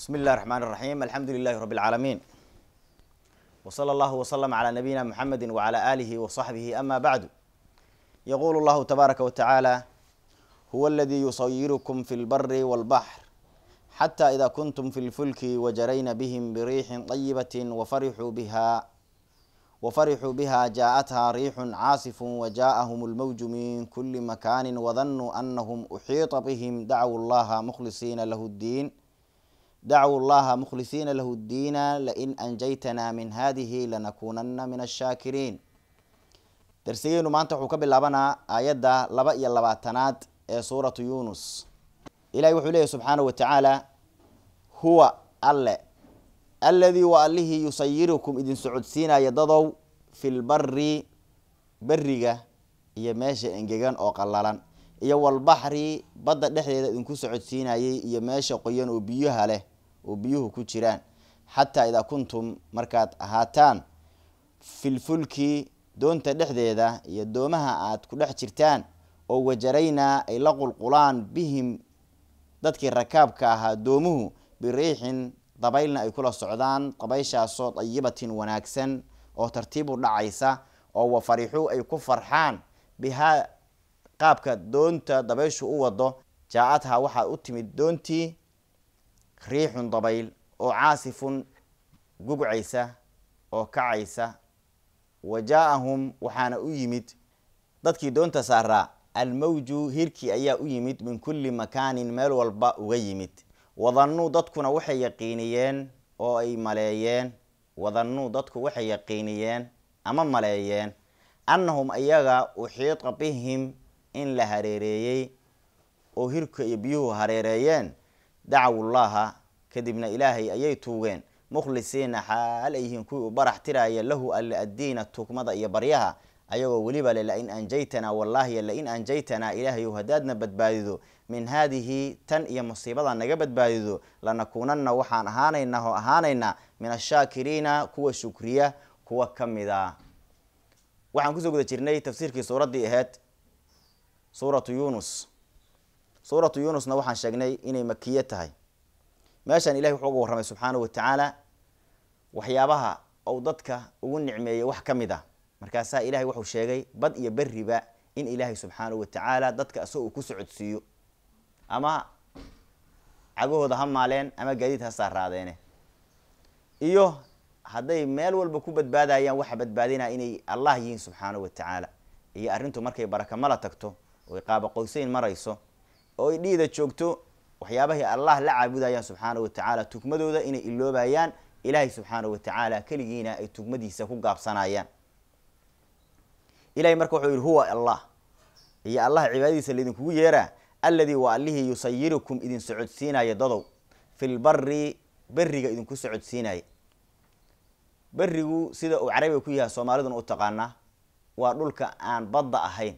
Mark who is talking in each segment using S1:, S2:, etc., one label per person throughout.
S1: بسم الله الرحمن الرحيم الحمد لله رب العالمين وصلى الله وسلم على نبينا محمد وعلى آله وصحبه أما بعد يقول الله تبارك وتعالى هو الذي يصيركم في البر والبحر حتى إذا كنتم في الفلك وجرين بهم بريح طيبة وفرحوا بها وفرحوا بها جاءتها ريح عاصف وجاءهم الموج من كل مكان وظنوا أنهم أحيط بهم دعوا الله مخلصين له الدين دعوا الله مخلصين له الدين لئن أنجيتنا من هذه لنكونن من الشاكرين darsigeenu maanta wuxuu ka bilaabanaa aayadda laba iyo labaatanaad ee suuratu yunus ilahi wuxuu leeyahy subxaanahu watacaala huwa alle alladii wa allihii yusayirukum idin socodsiinaya dadow fi lbari beriga iyo meesha engegan oo qallalan iyo walbaxri badda dhexdeeda idinku socodsiinayay iyo meesha qoyan oo biyuha leh oo biyuhu ku jiraan xataa idaa kuntum markaad ahaataan filfulki doonta dhexdeeda iyo doomaha aad ku dhex jirtaan oo wajaraynaa ay la qulqulaan bihim dadkii rakaabka ahaa doomuhu biriixin dabaylna ay kula socdaan dabayshaasoo dayibatin wanaagsan oo tartiibu dhacaysa oo wafarixuu ay ku farxaan bihaa qaabka doonta dabayshu u wado jaa-adhaa waxaa u timid doontii riixun dabayl oo caasifun gugcaysa oo kacaysa wa jaa-ahum waxaana u yimid dadkii doonta saaraa almawju hirkii ayaa u yimid min kulli makaanin meel walba uga yimid wadannuu dadkuna waxay yaqiiniyeen oo ay maleeyeen wadannuu dadku waxay yaqiiniyeen ama maleeyeen annahum ayaga uxiita bihim in la hareereeyey oo hirka iyo biyuhu hareereeyeen dacawullaha kadibna ilaahay ayay tuugeen mukhlisiina xaal ay yihiin kuwii u barax tiraaya lahu alle addiina tugmada iyo baryaha ayagoo weliba le lain anjaytanaa wallaahi lain anjaytanaa ilaahayow haddaadna badbaadido min haadihi tan iyo musiibada naga badbaadido lanakuunanna waxaan ahaanaynaa oo ahaanaynaa min ashaakiriina kuwa shukriya kuwa ka mida waxaan kusoo guda jirnay tafsiirkii suuraddii ahayd suuratu yunus suuratu yunusna waxaan sheegnay inay makiye tahay meeshaan ilahi wuxuu uga warramay subxaanahu watacaala waxyaabaha ou dadka ugu nicmeeyey wax ka mid ah markaasaa ilahay wuxuu sheegay bad iyo beriba in ilaahay subxaanahu watacaala dadka isagoo uu ku socodsiiyo ama cagahooda ha maaleen ama gaadiid ha saaraadeene iyo hadday meel walba ku badbaadayaan waxa badbaadinaa inay allah yihiin subxaanahu watacaala iyo arrintu markay barakamala tagto oy qaaba qoyseyn marayso oo ay dhiida joogto waxyaabahay allah la caabudayaan subxaanahu watacaala tugmadooda inay iloobayaan ilaahay subxaanahu watacaala keligiina ay tugmadiisa ku gaabsanayaan ilahay marka wuxuu yihi huwa allah iyo allah cibaadadiisa laydinkugu yeeraa alladii waa allihii yusayirukum idin socodsiinaya dadow filbari beriga idinku socodsiinaya berigu sida uu carabiga ku yahay soomaaliduna u taqaanaa waa dhulka aan badda ahayn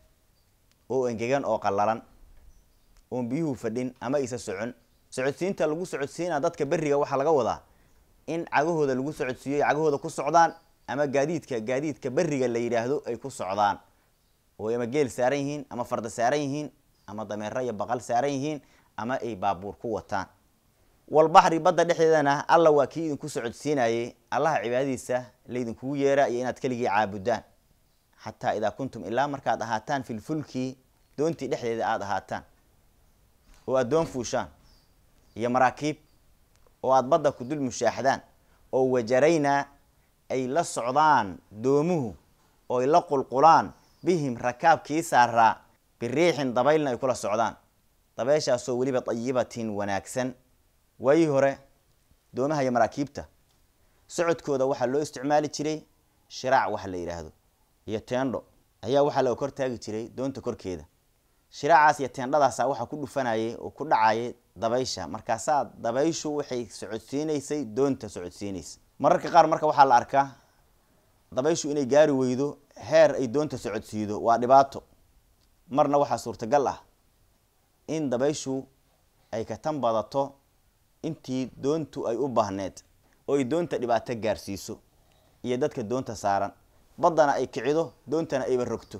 S1: oo engegan oo qallalan oon biyuhu fadhin ama isa socon socodsiinta lagu socodsiinaa dadka beriga waxaa laga wadaa in cagahooda lagu socodsiiyo cagahooda ku socdaan ama gaadiidka gaadiidka beriga la yidhaahdo ay ku socdaan oo ama geel saaran yihiin ama farda saaran yihiin ama dameero iyo baqal saaran yihiin ama ay baabuur ku wataan walbaxri badda dhexdeedana alla waa kii idinku socodsiinayay allaha cibaadadiisa laydinkugu yeeraa iyo inaad keligii caabudaan xataa idaa kuntum ilaa markaad ahaataan filfulki doontii dhexdeeda aada ahaataan oo aad doon fuushaan iyo maraakiib oo aada badda ku dul mushaaxdaan oo wajaraynaa ay la socdaan doomuhu oo ay la qulqulaan bihim rakaabkii saaraa biriixin dabaylna ay kula socdaan dabeyshaasoo weliba dayibatin wanaagsan waayii hore doomaha iyo maraakiibta socodkooda waxaa loo isticmaali jiray shiraac waxa la yidhaahdo iyo teendho ayaa waxaa laga kor taagi jiray doonta korkeeda shiraacaas iyo teendhadaasa waxaa ku dhufanayay oo ku dhacayay dabaysha markaasaa dabayshu waxay socodsiinaysay doonta socodsiinaysa mararka qaar marka waxaa la arkaa dabayshu inay gaari weydo heer ay doonta socodsiido waa dhibaato marna waxaa suurtagal ah in dabayshu ay ka tan badato intii doontu ay u baahneed oo ay doonta dhibaato gaarsiiso iyo dadka doonta saaran baddana ay kicido doontana ayba rogto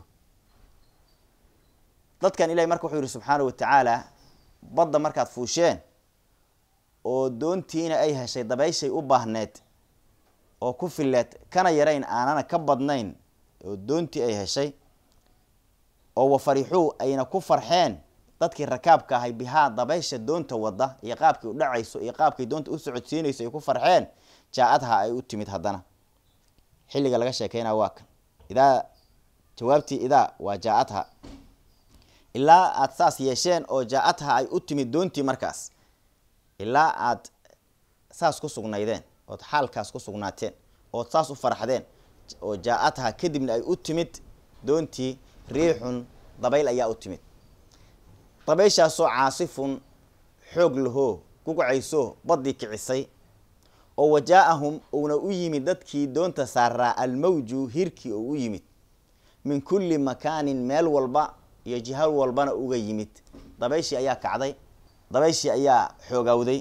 S1: dadkan ilahi marka wuxuu yihi subxaana watacaala badda markaad fuusheen oo doontiina ay heshay dabayshay u baahneed oo ku fileed kana yarayn aanana ka badnayn oo doontii ay heshay oo wafarixuu ayna ku farxeen dadkii rakaabka ahay bihaa dabaysha doonta wada iyo qaabkii u dhacayso iyo qaabkay doonta u socodsiinayso ay ku farxeen jaa-adha ay u timid haddana xilliga laga sheekeynaa waa kan idaa jawaabtii idaa waa jaa-adha ilaa aada saas yeesheen oo jaa-adha ay u timid doontii markaas ilaa aad saas ku sugnaydeen ood xaalkaas ku sugnaateen ood saas u farxdeen oo jaa-adha kadibna ay u timid doontii riixun dabayl ayaa u timid dabayshaasoo caasifun xoog lahoo gugcayso baddii kicisay oo wajaa-ahum uuna u yimid dadkii doonta saaraa almawju hirkii oo u yimid min kulli makaanin meel walba iyo jihal walbana uga yimid dabayshii ayaa kacday dabayshii ayaa xoogawday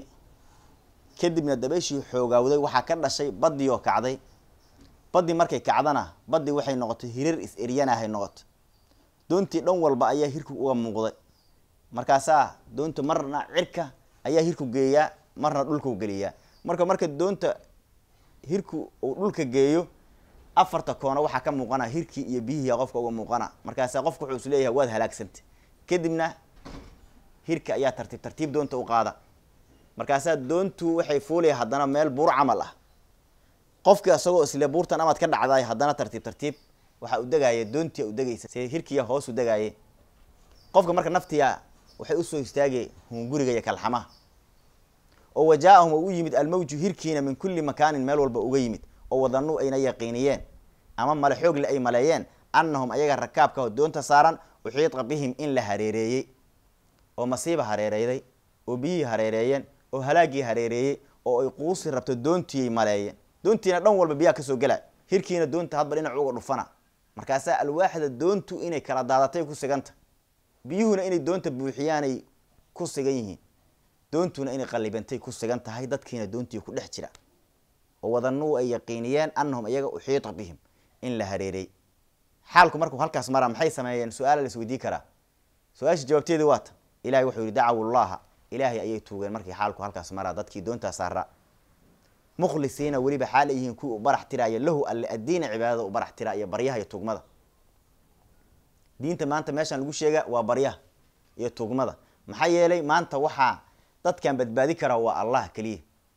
S1: kadibna dabayshii xoogawday waxaa ka dhashay baddii oo kacday baddii markay kacdana baddii waxay noqotay hirir is-eryanahay noqoto doontii dhan walba ayaa hirku uga muuqday markaasaa doonta marna cirka ayaa hirku geeyaa marna dhulkau geliyaa marka marka doonta hirku uu dhulka geeyo afarta koona waxaa ka muuqana hirkii iyo biyihii qofka uga muuqana markaasaa qofka wuxuu is leeyahay waad halaagsantay kadibna hirka ayaa tartiib tartiib doonta u qaada markaasaa doontu waxay fuulaya haddana meel buur camal ah qofkii isagoo isle buurtan amaad ka dhacdaay haddana tartiib tartiib waxaa u degaaya doontia u degaysa se hirkiya hoos u degaaye qofka marka naftiya waxay usoo istaagay hunguriga iyo kalxamaha oo wajaa-ahum oo u yimid almawju hirkiina min kulli makaanin meel walba uga yimid oo wadanuu ayna yaqiiniyeen ama male xoogle ay maleeyeen annahum ayaga rakaabka doonta saaran uxiiqa bihim in la hareereeyey oo masiiba hareereyday oo biyihii hareereeyeen oo halaagii hareereeyey oo ay quusi rabto doontiiyay maleeyeen doontiina dhan walba biyaa kasoo gela hirkiina doonta hadba dhinac uga dhufana markaasaa alwaaxda doontu inay kala daadatay ku siganta biyuhuna inay doonta buuxiyaanay ku sigan yihiin doontuna inay qallibantay ku sigan tahay dadkiina doontii ku dhex jira oo wadanuu ay yaqiiniyeen annahum iyaga uxiita bihim in la hareerey xaalku markuu halkaas maraa maxay sameeyeen su-aala la isweydii karaa su-aasha jawaabteedii waata ilahay wuxuu yihi dacaw llaha ilaahay ayay tuugeen markii xaalku halkaas maraa dadkii doontaa saaraa mukhlisiina weliba xaal ay yihiin kuwii u barax tiraaya lahu alle addiina cibaadada u barax tira iyo baryaha iyo tugmada diinta maanta meeshaan lagu sheega waa baryaha iyo tugmada maxaa yeelay maanta waxaa dadkan badbaadi karaa waa allah keliya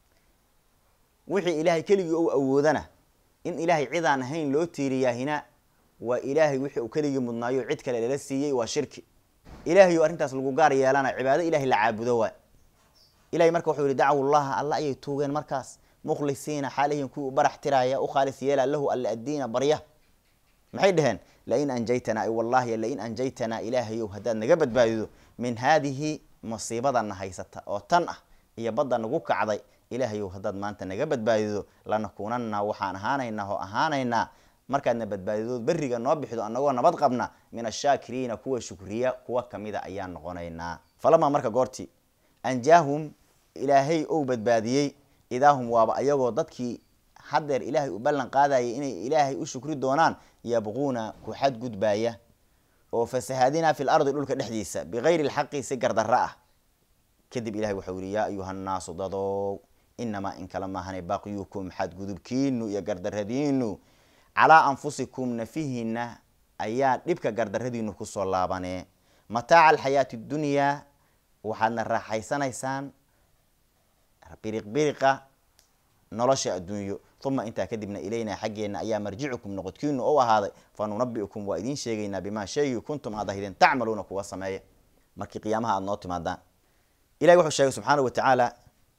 S1: wixii ilaahay keligii ou awoodana in ilaahay cidaan ahayn loo tiiriyaahina waa ilaahay wixii uu keligii mudnaayo cid kale lala siiyey waa shirki ilaahay oo arrintaas lagu gaar yeelana cibaado ilahay la caabudo waay ilahay marka wuxuu yihi dacaw llaha alla ayay tuugeen markaas mukhlisiina xaalihin kuwii u barax tiraaya u khaalis yeela lahu alla addiina barya maxay dhaheen lain anjaytanaa ay wallahi lain anjaytanaa ilaahayow haddaad naga badbaadido min haadihi masiibadana haysata oo tan ah iyo badda nagu kacday ilaahayow haddaad maanta naga badbaadido lanakuunana waxaan ahaanaynaa oo ahaanaynaa markaadna badbaadidood beriga noo bixido anagoo nabad qabna min ashaakiriina kuwa shukriya kuwa kamida ayaan noqonaynaa falamaa marka goortii anjaahum ilaahay ou badbaadiyey idaahum waaba ayagoo dadkii haddeer ilaahay u ballan qaadayay inay ilaahay u shukri doonaan yabquuna ku xadgudbaaya oo fasahaadinaa fi lardi dhulka dhexdiisa bigayri lxaqi si gardarra ah kadib ilahay waxau yihi yaa ayuha nnaasu dadow inamaa in kala maahane baqyukum xadgudubkiinu iyo gardaradiinu calaa anfusikum nafihiina ayaa dhibka gardaradiinu kusoo laabanee mataaca alxayaati dunyaa waxaadna raaxaysanaysaan biriq biriqa nolosha adduunyo uma intaa kadibna ilaynaa xaggeena ayaa marjicukum noqodkiinu ou ahaaday fa nunabiukum waa idiin sheegaynaa bimaa shaygii kuntum aad ahaydeen tacmaluuna kuwa sameeya markii qiyaamaha aada noo timaadaan ilahi wuxuu sheegay subxaana wa tacaala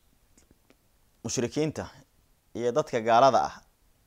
S1: mushrikiinta iyo dadka gaalada ah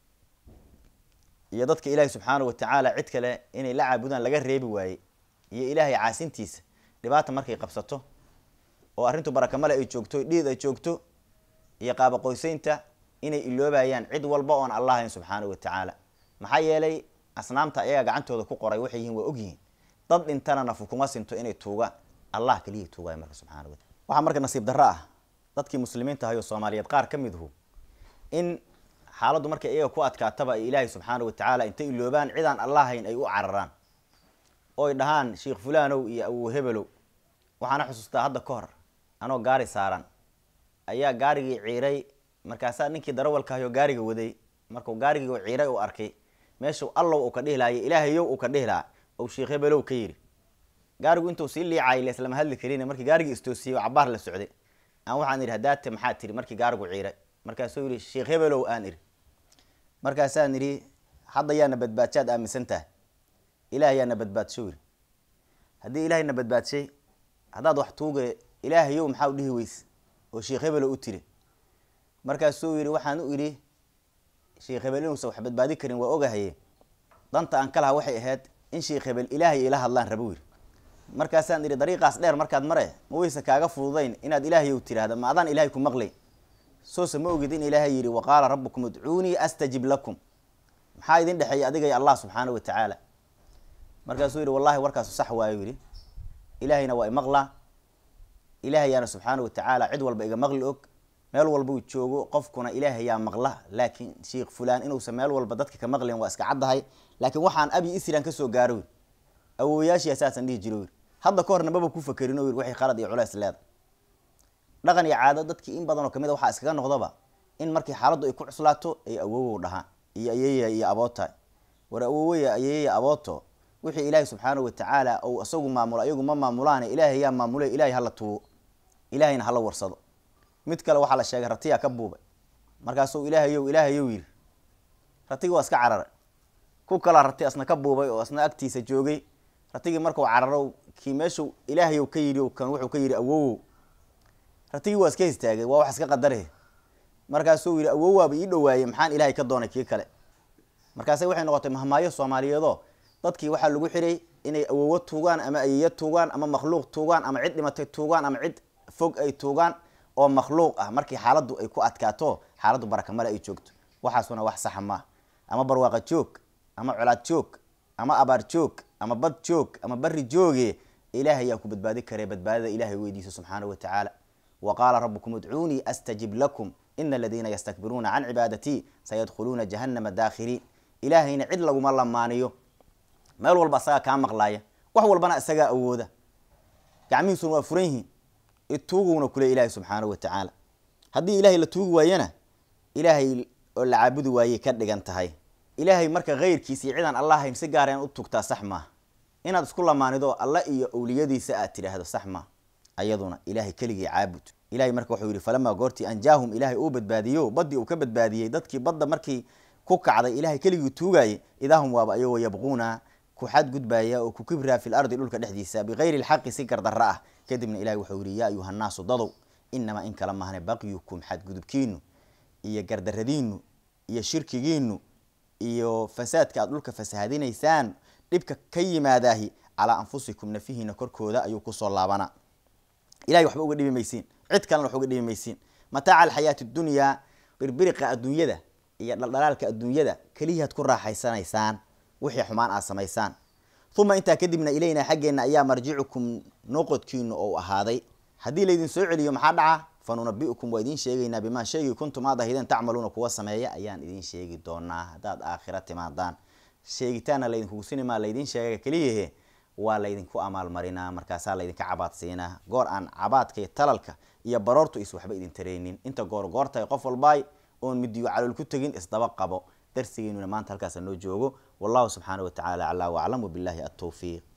S1: iyo dadka ilaahay subxaana wa tacaala cid kale inay la caabudaan laga reebi waayey iyo ilaahay caasintiisa dhibaata markay qabsato oo arrintu barakamale ay joogto dhiid ay joogto iyo qaabaqoyseynta inay iloobayaan cid walba oon allah ahayn subxaana wa tacaala maxaa yeelay asnaamta ayaga gacantooda ku qoray waxay yihiin waa ogyihiin dad dhintana nafu kuma sinto inay tuugaan allah keliya tuugaya marka subxana wa taala waxaa marka nasiib darro ah dadkii muslimiinta ahay oo soomaaliyeed qaar ka midhu in xaaladdu markay iyaga ku adkaataba ay ilaahay subxaana wa tacaala intay iloobaan cidaan allah hayn ay u cararaan oo ay dhahaan sheikh fulanow iyo awow hebelow waxaana xusuustaa hadda ka hor anoo gaari saaran ayaa gaarigii ciiray markaasaa ninkii darawalkaayo gaariga waday markuu gaarigii ciiray uu arkay meeshuu allow uu ka dhihi lahayo ilaahayow uu ka dhihi lahaa ou sheekh hebelow ka yidhi gaarigu intuu sii liicay leslama hadli karin markii gaarigii istoosiyey oo cabaar la socday aan waxaan idhi hadaate maxaa tiri markii gaarigu ciiray markaasuu yidhi sheekh hebelow aan idhi markaasaan idhi hadda yaana badbaadshaad aaminsan tahay ilaah yaana badbaadsho yidhi haddii ilaahayna badbaadshay haddaad wax tuuga ilaahayow maxaa u dhihi weyse oo sheekh hebelow u tiri markaasuu yidhi waxaan u idhi sheekh hebel inuusan wax badbaadi karin waa ogahaye danta aan ka laha waxay ahayd in sheekh hebel ilaahay ila hadlaan rabo yidhi markaasaan idhi dariiqaas dheer markaad mare ma weyse kaaga fududayn inaad ilaahayow tiraahda ma adaan ilaahay ku maqlay soose ma ogid in ilaahay yidhi waqaala rabbukum udcuunii astajib lakum maxaa idin dhexeeya adiga iyo allah subxaana wa tacaala markaasuu yidhi wallahi warkaasu sax waayo yidhi ilaahayna waa imaqlaa ilaahayaana subxaana wa tacaala cid walba iga maqli og meel walba uu joogo qofkuna ilaahayaa maqla laakiin sheikh fulaan inuusan meel walba dadka ka maqlin waa iska caddahay laakiin waxaan abi isran kasoo gaaro wir awooyaashii saasaan dhihi jiro wir hadda ka horna maba ku fakerin o wir waxay khalad iyo culays leeda dhaqan iyo caado dadkii in badan oo kamid a waxaa iskaga noqdaba in markii xaaladdu ay ku cuslaato ay awowow dhahaan iyo ayeeya iyo aboota war awoweya ayeeya abooto wixii ilaahay subxaana wa tacaala ou isagu maamulo ayagu ma maamulaane ilaahay yaa maamule ilahay hala tuugo ilaahayna hala warsado mid kale waxaa la sheegay ratiyaa ka buubay markaasuu ilaahayow ilaahayow yidhi ratigi waa iska cararay ku kalaa rati asna ka buubay oo asna agtiisa joogay ratigii markuu cararo kii meeshuu ilaahayow ka yidhi kan wuxuu ka yidhi awowow ratigii waa iska istaagay waa wax iska qadare markaasuu yidhi awowaaba ii dhawaayey maxaan ilaahay ka doonay kii kale markaase waxay noqotay mahmaayo soomaaliyeedoo dadkii waxaa lagu xiray inay awowo tuugaan ama ayeeyo tuugaan ama makhluuq tuugaan ama cid dhimatay tuugaan ama cid fog ay tuugaan oo makhluuq ah markii xaaladdu ay ku adkaato xaaladdu barakamale ay joogto waxaasuna wax saxa maaha ama barwaaqa joog ama colaad joog ama abaar joog ama bad joog ama bari jooge ilaahay yaa ku badbaadi karee badbaadada ilahay weydiiso subxaana wa tacaala wa qaala rabukum udcuunii astajib lakum ina aladiina yastakbiruuna can cibaadatii sayadkhuluuna jahannama daakhiriin ilaahayna cid laguma lamaaniyo meel walba isagaa kaa maqlaaya wax walbana isagaa awooda gacmihiisuna waa furan yihiin ituuguna kule ilaahay subxaana wa tacaala haddii ilaahay la tuugi waayana ilaahay oo la caabudi waayey ka dhigan tahay ilaahay marka keyrkiisa iyo cidaan allah hayn si gaara inaad u tugtaa sax maaha inaad isku lamaanido alla iyo awliyadiisa aad tidhaahdo sax maaha ayaduna ilaahay keligii caabud ilahay marka wuxuu yihi falamaa goortii anjaahum ilaahay uu badbaadiyo baddii uu ka badbaadiyey dadkii badda markii ku kacday ilahay keligii tuugayay idaahum waaba ayagoo yabquuna ku xadgudbaya oo ku kibraa fi lardi dhulka dhexdiisa bikayri lxaqi si gardarro ah kadibna ilahay wuxuu yihi yaa ayuha nnaasu dadow inamaa in kala mahne bakyukum xadgudubkiinu iyo gardaradiinu iyo shirkigiinu iyo fasaadka aad dhulka fasahadinaysaan dhibka ka yimaadaahi calaa anfusikum nafihiina korkooda ayuu kusoo laabanaa ilahay waxba uga dhibi maysiin cid kalena wax uga dhibi maysiin mataaca alxayaati dunyaa birbiriqa adduunyada iyo dhaldhalaalka adduunyada keliyaad ku raaxaysanaysaan wixii xumaan aad samaysaan uma intaa kadibna ilaynaa xaggeenna ayaa marjicukum noqodkiinu ou ahaaday haddii laydin soo celiyo maxaa dhaca fa nunabiukum waa idiin sheegaynaa bimaa sheegii kuntum aad ahideen tacmaluuna kuwa sameeya ayaan idiin sheegi doonaa haddaad aakhira timaadaan sheegitaanna laydinkugu sinimaa laydiin sheega keliyahe waa laydinku amaalmarinaa markaasaa laydinka cabaad siinaa goor aan cabaadka iyo talalka iyo baroortu is waxba idin tareynin inta goor goortahay qof walbaay oon midiyo calool ku tegin isdaba qabo darsigeynuna maanta halkaasa noo joogo wallahu subxaana wa tacaala aclaa waclam wabillahi altawfiiq